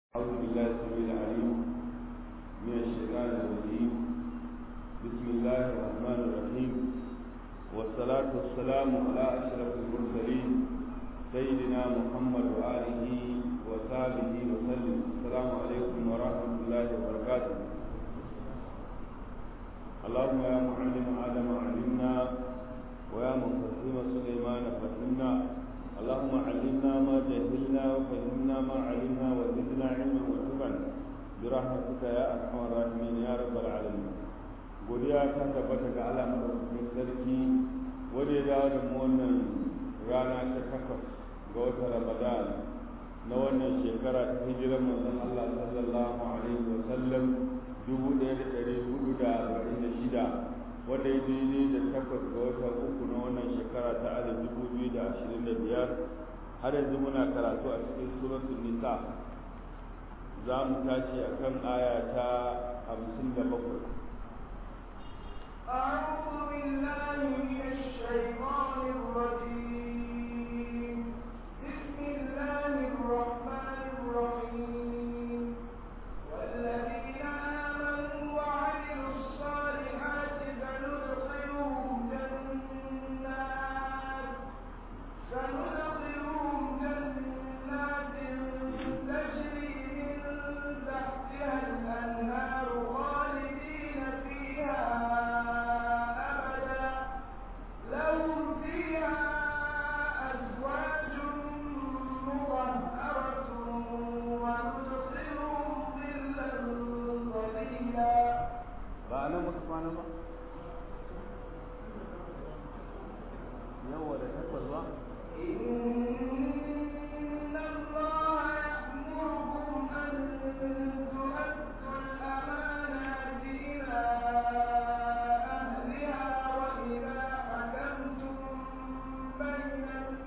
أعوذ بالله السميع العليم من الشيطان الرجيم بسم الله الرحمن الرحيم والصلاة والسلام على أشرف المرسلين سيدنا محمد وآله وصحبه وسلم السلام عليكم ورحمة الله وبركاته اللهم يا معلم آدم علمنا ويا مفهم سليمان فهمنا اللهم علمنا ما جهلنا وفهمنا ما علمنا وزدنا علما وتبا برحمتك يا ارحم الراحمين يا رب العالمين godiya ta tabbata ga Allah madaukakin sarki wanda ya dawo da mu wannan rana ta takwas ga watan Ramadan na wannan shekara ta hijirar manzon Allah sallallahu alaihi wa sallam dubu ɗaya da ɗari hudu da arba'in da shida wanda ya daidai da takwas ga watan uku na wannan shekara ta alif dubu biyu da ashirin da biyar har yanzu muna karatu a cikin suratul nisa za mu tashi a kan aya ta hamsin da bakwai أعوذ بالله من الشيطان الرجيم بسم الله الرحمن الرحيم والذين آمنوا وعملوا الصالحات سندخلهم جنات سندخلهم جنات تجري من تحتها الأنهار خالدين فيها أبدا لهم فيها أزواج مطهرة وندخلهم ظلا ظليلا ba a nan muka kwana ba yawa da takwas ba إن الله يأمركم أن تؤدوا الأمانات إلى أهلها وإذا حكمتم بين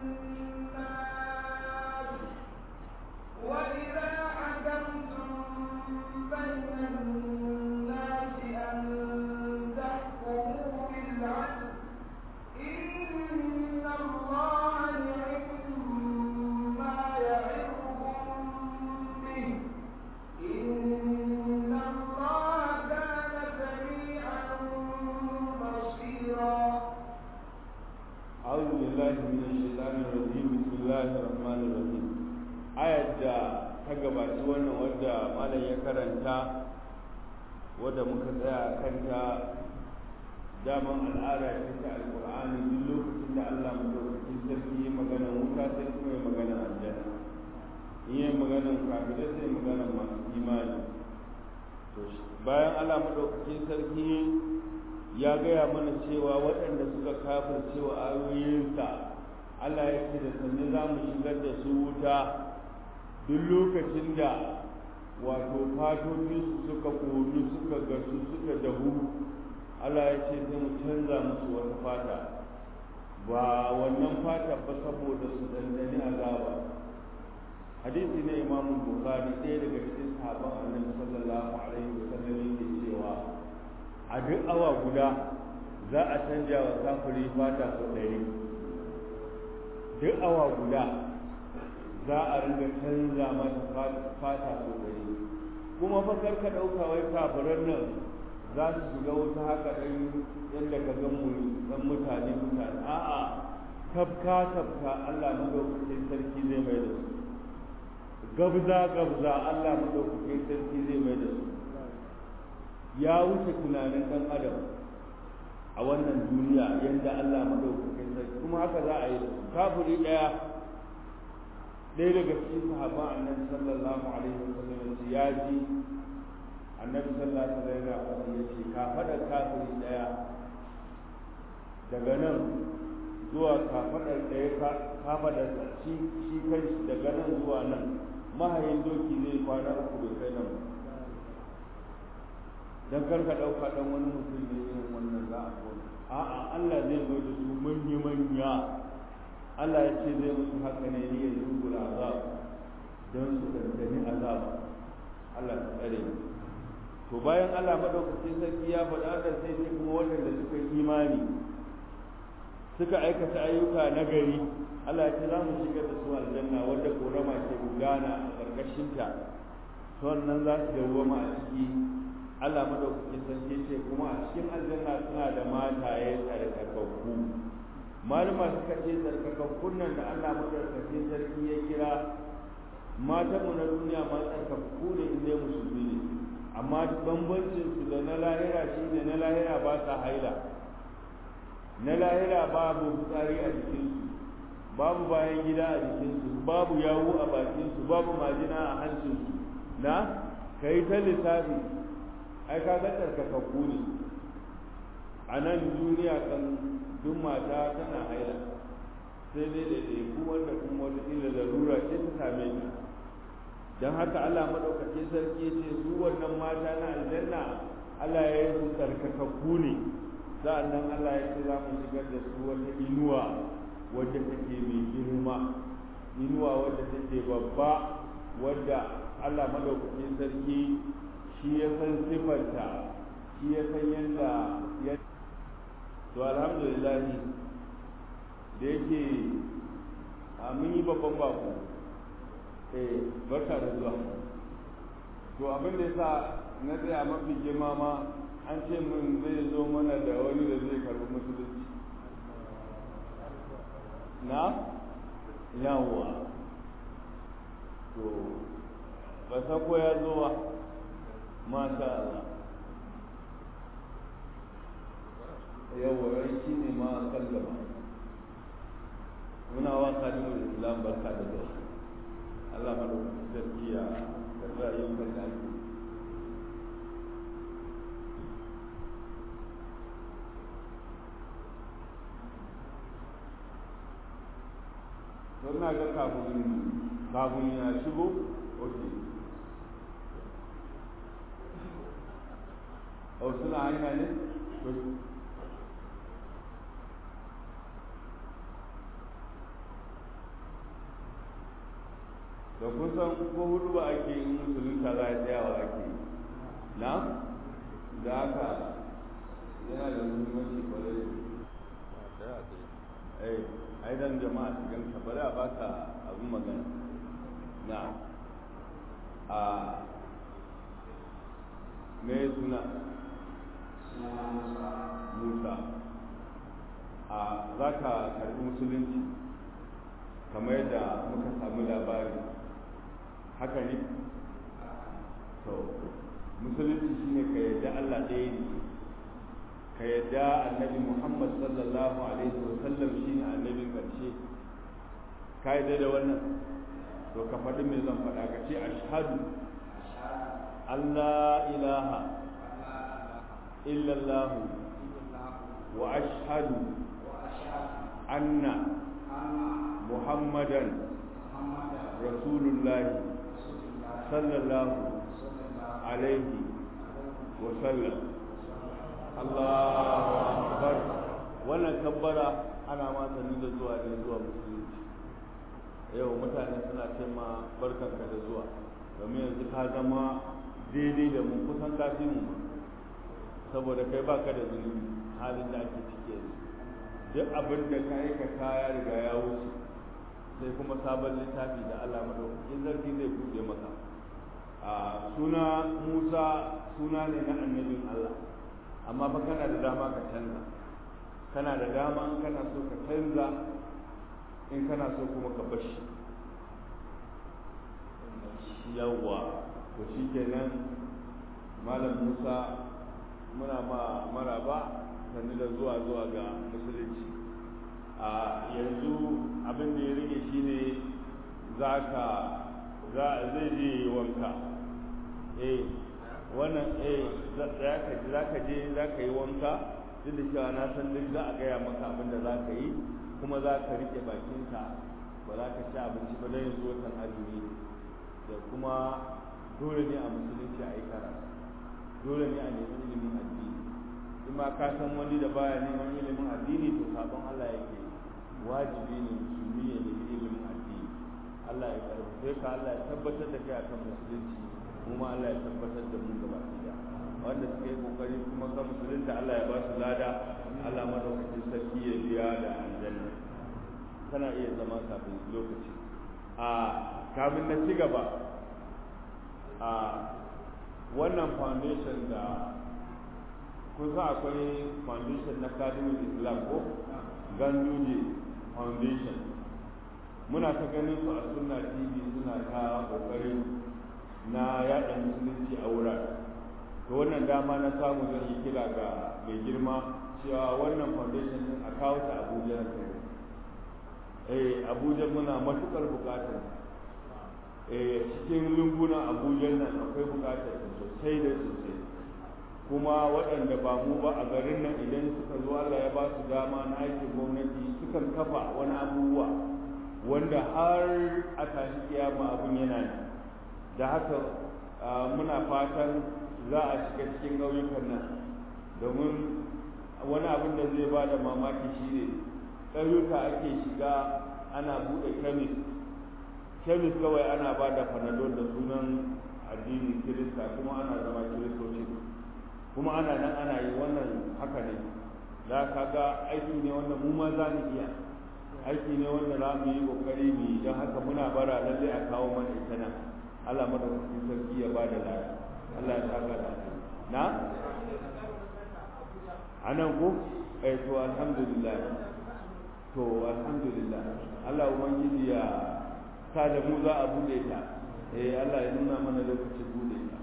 الناس وإذا حكمتم بين الناس أن تحكموا بالعدل إن الله يعظكم ما يعظكم به إن الله كان سميعا بصيرا أعوذ بالله من الشيطان الرجيم بسم الله الرحمن الرحيم ayar da ta gabaci wannan wadda malam ya karanta wadda muka tsaya kanta daman al'ada ce ta alƙur'ani duk lokacin da Allah madaukakin sarki ya magana wuta sai kuma ya magana aljanna in ya magana kafirai sai magana masu imani to bayan Allah madaukakin sarki ya gaya mana cewa waɗanda suka kafir cewa ayoyinsa Allah ya ce da sannu za mu shigar da su wuta duk lokacin da wato fatotinsu suka ƙonu suka gasu suka dahu Allah ya ce sai mu canza musu wata fata ba wannan fata ba saboda su dandani azaba hadisi na imam bukhari ɗaya daga cikin sahabban annabi sallallahu alaihi wasallam yake cewa a duk awa guda za a canja wa kafiri fata sau ɗari duk awa guda za a ringa canza mata fata sau ɗari kuma fa kar ka ɗauka wai kafiran nan za su shiga wuta haka ɗan yadda ka ga mu ɗan mutane mutane a'a tafka tafka Allah madaukakin sarki zai mai da su gabza gabza Allah madaukakin sarki zai mai da su ya wuce tunanin ɗan adam a wannan duniya yadda Allah madaukakin sarki kuma haka za a yi da su kafiri ɗaya ɗaya daga cikin sahabban annabi sallallahu alaihi wasallam ya ji annabi sallallahu alaihi wasallam yana faɗi yace ka faɗa kafiri daya daga nan zuwa ka faɗa daya ka faɗa shi shi kai daga nan zuwa nan mahayin doki zai kwana uku bai kai nan dan kar ka dauka dan wani mutum ne irin wannan za a kona a'a Allah zai zo da su manya manya Allah ya ce zai musu haka ne ne ya zungura azab don su dandani azab Allah ya tsare mu to bayan Allah madaukakin sarki ya faɗa da sai ce kuma waɗanda suka yi imani suka aikata ayyuka na gari Allah ya ce za mu shigar da su aljanna wadda korama ke gudana a ƙarƙashinta to wannan za su dawwama a ciki Allah madaukakin sarki ce kuma a cikin aljanna suna da mataye tsarkakakku malama suka ce tsarkakakkun nan da Allah madaukakin sarki ya kira matanmu na duniya ma tsarkakakku ne in dai musulmi ne amma bambancin su da na lahira shine na lahira ba sa haila na lahira babu fitsari a jikinsu babu bayan gida a jikinsu babu yawu a bakinsu babu majina a hancinsu na kai ta lissafi ai ka ga tsarkakakku ne a nan duniya kan duk mata tana haila sai dai da ku wanda kuma wata ila larura ce ta same ta don haka Allah maɗaukaki sarki ce su wannan mata na aljanna Allah ya yi su tsarkakakku ne sa'annan Allah ya ce za mu shigar da su wata inuwa wadda take mai girma inuwa wadda take babba wadda Allah maɗaukakin sarki shi ya san sifarta shi ya san yadda ya to alhamdulillah da yake a mun yi babban bako eh barka da zuwa to abin da yasa na tsaya mafi girma ma an ce mun zai zo mana da wani da zai karbi musulunci na yawwa to ba sako ya zo ba masha Allah yawwa shi ne ma kan gaba muna wa kalimar islam barka da zuwa Allah madaukakin sarki ya karɓi ayyukan da ake don na ga kafin kafin ya shigo ok o suna hanya ne da kusan ko hudu ba ake yi musulunta za a tsayawa ake yi na da haka yana da muhimmanci kwarai eh ai dan jama'a su ganka bari a baka abin magana na a me suna musa a za ka karbi musulunci kamar yadda muka samu labari haka ne to musulunci shine ka yadda allah ɗaya ne ka yadda annabi muhammad sallallahu alaihi wasallam shine annabin ƙarshe ka yadda da wannan to ka faɗi me zan faɗa ka ce ashhadu allah ilaha illallahu wa ashhadu anna muhammadan rasulullahi sallallahu alaihi wasallam Allahu akbar wannan kabbara ana ma sani da zuwa ne zuwa musulunci yau mutane suna ce ma barkanka da zuwa domin yanzu ka zama daidai da mu kusan kafi mu saboda kai baka da zunubi halin da ake ciki yanzu duk abin da ka aikata ya riga ya wuce sai kuma sabon littafi da Allah madaukakin zarfi zai buɗe maka a suna Musa suna ne na annabin Allah amma fa kana da dama ka canza kana da dama in kana so ka canza in kana so kuma ka bashi yawwa to shikenan malam Musa muna ma maraba sannu da zuwa zuwa ga musulunci a yanzu abin da ya rage shine za ka zai je wanka eh wannan eh za ka je za ka yi wanka duk da cewa na san duk za a gaya maka abin da za ka yi kuma za ka rike bakinka ba za ka ci abinci ba don yanzu watan azumi da kuma dole ne a musulunci a yi karatu dole ne a nemi ilimin addini in ma ka san wani da baya neman ilimin addini to sabon Allah yake wajibi ne musulmi ya nemi ilimin addini Allah ya karfafe ka Allah ya tabbatar da kai akan musulunci mu ma Allah ya tabbatar da mu gaba ɗaya wanda suka yi kokari kuma kan musulunta Allah ya ba su lada Allah madaukakin sarki ya biya da aljanna kana iya zama kafin lokaci a kafin na ci gaba a a wannan foundation da kusa akwai foundation na kadimin islam ko ganduje foundation muna ta ganin su a sunna tv suna ta kokari na yada musulunci a wurare to wannan dama na samu zan yi kira ga mai girma cewa wannan foundation din a kawo ta abuja na kai eh abuja muna matukar bukatar eh cikin lungunan abuja nan akwai bukatar sosai da sosai kuma waɗanda ba mu ba a garin nan idan suka zo Allah ya ba su dama na aikin gwamnati sukan kafa wani abubuwa wanda har a tashi kiyama abun yana ne da haka muna fatan za a shiga cikin ƙauyukan nan domin wani abin da zai ba da mamaki shi ne ƙauyuka ake shiga ana buɗe kemis kemis kawai ana ba da panadol da sunan addinin kirista kuma ana zama kiristoci kuma ana nan ana yi wannan haka ne za ka ga aiki ne wanda mu ma za mu iya aiki ne wanda za mu yi kokari mu yi don haka muna bara lallai a kawo mana ita nan Allah madaukakin sarki ya bada lafiya Allah ya saka da na anan ko eh to alhamdulillah to alhamdulillah Allah ubangiji ya sa da mu za a bude ta eh Allah ya nuna mana lokacin bude ta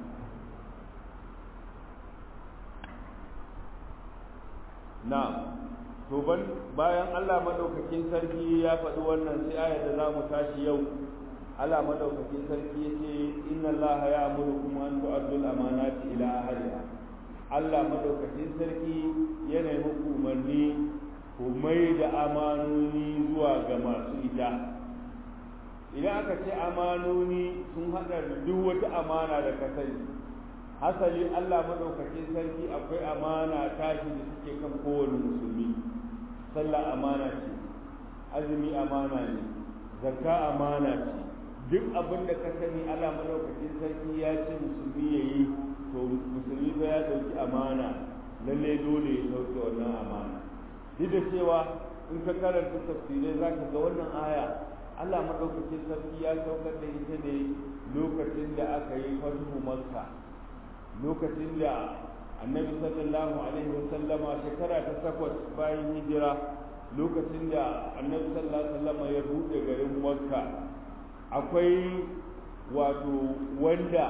na to ban bayan Allah madaukakin sarki ya faɗi wannan sai ayar da za mu tashi yau Allah madaukakin sarki yace inna Allah ya'murukum an tu'addu al-amanati ila ahliha Allah madaukakin sarki yana muku umarni ku mai da amanoni zuwa ga masu ita idan aka ce amanoni sun hada da duk wata amana da ka sani hasali Allah madaukakin sarki akwai amana tashi da suke kan kowane musulmi sallah amana ce azumi amana ne zakka amana ce duk abin da ka sani Allah madaukakin sarki ya ce musulmi ya yi to musulmi ba ya dauki amana lalle dole ya dauki wannan amana duk da cewa in ka karanta tafsirai za ka ga wannan aya Allah madaukakin sarki ya saukar da ita ne lokacin da aka yi fatuhu makka lokacin da annabi sallallahu alaihi wasallama shekara ta takwas bayan hijira lokacin da annabi sallallahu alaihi wasallama ya buɗe garin makka akwai wato wanda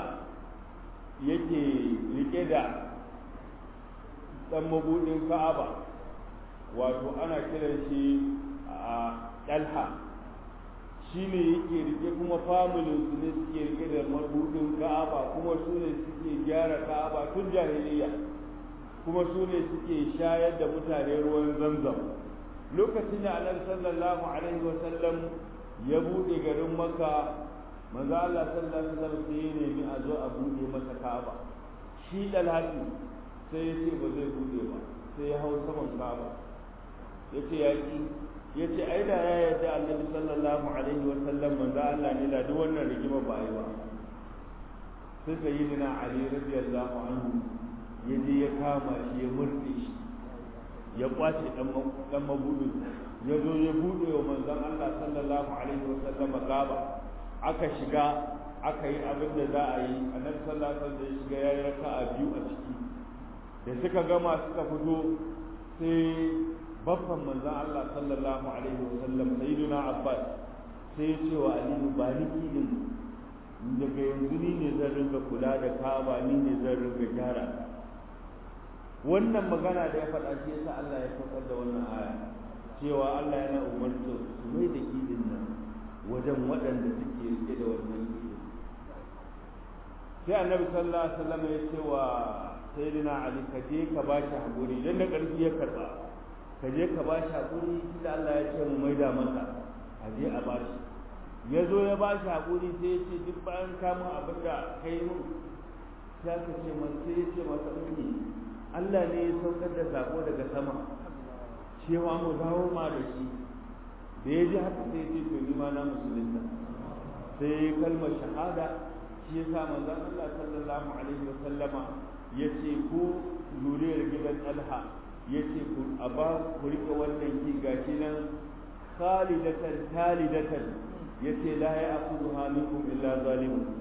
yake rike da ɗan mabuɗin ka'aba wato ana kiran shi a ɗalha shi ne yake rike kuma familin su ne suke rike da mabuɗin ka'aba kuma su ne suke gyara ka'aba tun jahiliya kuma su ne suke shayar da mutane ruwan zamzam lokacin da annabi sallallahu alaihi wasallam ya buɗe garin maka manzo Allah sallallahu alaihi wasallam sai ya nemi a zo a buɗe masa Ka'aba shi dalhatu sai ya ce ba zai buɗe ba sai ya hau saman Ka'aba ya ce ya ki ya ce ai da ya yarda Annabi sallallahu alaihi wasallam manzo Allah ne da duk wannan rigima ba yi ba sai sayyidina Ali radiyallahu anhu ya je ya kama shi ya murɗe shi ya kwace dan mabudin ya zo ya buɗe wa manzon Allah sallallahu alaihi wasallam Ka'aba aka shiga aka yi abin da za a yi annabi sallallahu alaihi wasallam ya shiga ya yi raka'a biyu a ciki da suka gama suka fito sai babban manzon Allah sallallahu alaihi wasallam sayyiduna Abbas sai ya ce wa Ali ba ni kidin daga yanzu ni ne zan ringa kula da Kaaba ni ne zan ringa gyara wannan magana da ya faɗa shi yasa Allah ya saukar da wannan aya cewa Allah yana umarta su mai da kidin nan wajen waɗanda suke rike da wannan kidin sai annabi sallallahu alaihi wasallam ya ce wa sayyidina ali ka je ka ba shi hakuri dan da ƙarfi ya karba ka je ka ba shi hakuri tunda Allah ya ce mu maida masa a je a ba shi ya zo ya ba shi hakuri sai ya ce duk bayan kamun abin da kai mun sai ka ce masa sai ya ce masa ummi Allah ne ya saukar da sako daga sama cewa mu dawo ma da shi da ya ji haka sai ce to ni ma na musulunta sai kalmar shahada shi ya sa manzon Allah sallallahu alaihi wa sallama ya ce ku zuriyar gidan Talha ya ce ku a ba ku rike wannan ki gashi nan khalidatan talidatan ya ce la ya'khudhuha minkum illa zalimun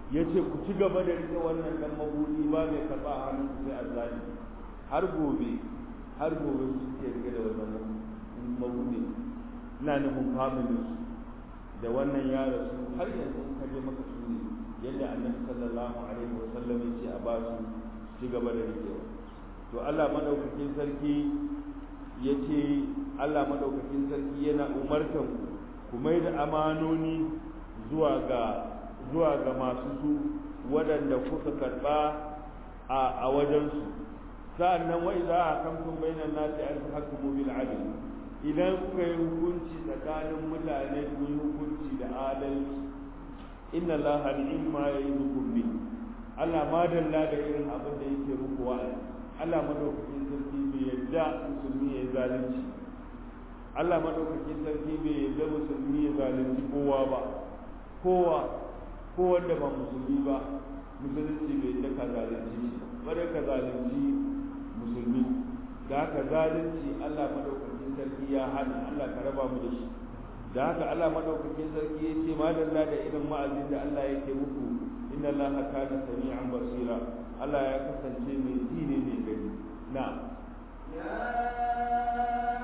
ya ce ku ci gaba da rike wannan dan mabudi ba mai karɓa a hannun sai azzali har gobe har gobe su suke rike da wannan mabudi ina nufin familin su da wannan ya rasu har yanzu in kaje maka su ne yadda annabi sallallahu alaihi wasallam ya ce a ba su ci gaba da rikewa to Allah madaukakin sarki ya ce Allah madaukakin sarki yana umartan ku mai da amanoni zuwa ga zuwa ga masu su waɗanda kuka karɓa a a wajensu sa'annan wa idza hakamtum bainan nasi an tahkumu bil adl idan kuka yi hukunci tsakanin mutane ku yi hukunci da adalci inna allaha ni'ma ya'idukum bi Allah ma dalla da irin abin da yake muku wa'azi Allah madaukakin sarki bai yadda musulmi ya zalunci Allah madaukakin sarki bai yadda musulmi ya zalunci kowa ba kowa ko wanda ba musulmi ba musulunci bai yadda ka zalunci shi bare ka zalunci musulmi da haka zalunci Allah madaukakin sarki ya hana Allah ka raba mu da shi da haka Allah madaukakin sarki ya ce madalla da irin ma'azin da Allah yake muku inna Allah kana sami'an basira Allah ya kasance mai ji ne mai gani na يا